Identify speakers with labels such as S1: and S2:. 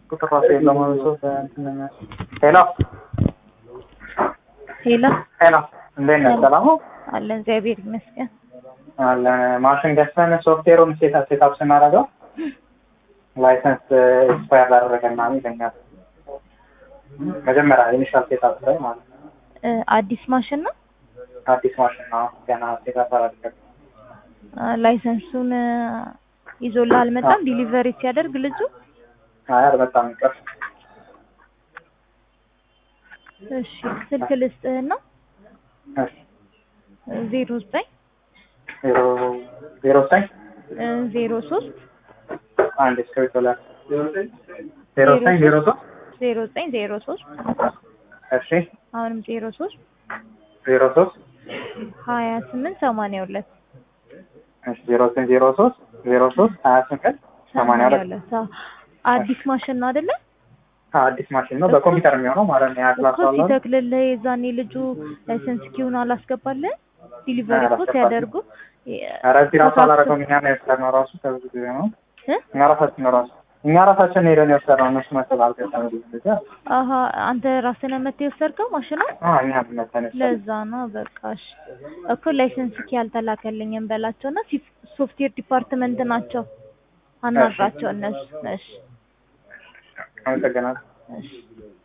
S1: ቁጥር ራሱ የለውም ሶስት እንትን ሄሎ
S2: ሄሎ
S1: ሄሎ እንዴት ነህ? ሰላም ነው
S2: አለን እግዚአብሔር ይመስገን።
S1: አለ ማሽን ገዝተን ሶፍትዌሩን ሴት ሴታፕ ስናደርገው ላይሰንስ ኤክስፓየር ላደረገ ምናምን ይለኛል። መጀመሪያ ኢኒሻል ሴታፕ ላይ ማለት ነው።
S2: እ አዲስ ማሽን ነው።
S1: አዲስ ማሽን ነው ገና ሴታፕ አላደረገም።
S2: አ፣ ላይሰንሱን እ፣ ይዞልህ አልመጣም ዲሊቨሪ ሲያደርግ ልጁ።
S1: አይ አልመጣም ይቅር።
S2: እሺ ስልክ ልስጥህና
S1: እሺ
S2: ዜሮ ዘጠኝ
S1: ዜሮ ዜሮ ዘጠኝ
S2: እ፣ ዜሮ ሶስት
S1: አንድ እስክሪብቶ ላይ ዜሮ ዘጠኝ ዜሮ ሶስት
S2: ዜሮ ዘጠኝ ዜሮ ሶስት
S1: እሺ
S2: አሁንም ዜሮ ሶስት
S1: ዜሮ ሶስት
S2: ሀያ ስምንት ሰማንያ ሁለት
S1: እሺ ዜሮ ዘጠኝ ዜሮ ሶስት ዜሮ ሶስት ሀያ ስምንት ሰማንያ ሁለት
S2: አዎ። አዲስ ማሽን ነው አይደለ?
S1: አዲስ ማሽን ነው በኮምፒውተር የሚሆነው ማለት ነው። ያክላስ
S2: እኮ ሲተክልልህ የዛኔ ልጁ ላይሰንስ ኪውን አላስገባልህ ዲሊቨሪ እኮ
S1: አላስገባልኝ።
S2: ሲያደርጉ
S1: ኧረ እዚህ ራሱ አላደረገውም። እኛ ነው የወሰድነው ራሱ ከብዙ ጊዜ ነው።
S2: እ?
S1: እኛ ራሳችን ነው ራሱ እኛ ራሳችን ሄደን የወሰድነው እነሱ መሰል አልገጠም ጊዜ
S2: አሀ አንተ ራስህ ነህ መተህ የወሰድከው ማሽኑ?
S1: እኛ መተን
S2: ለዛ ነው በቃ እሺ። እኮ ላይሰንስ ኪ አልተላከልኝም በላቸው እና ሲ- ሶፍትዌር ዲፓርትመንት ናቸው አናግራቸው እነሱ። እሺ
S1: አመሰግናለሁ።
S2: እሺ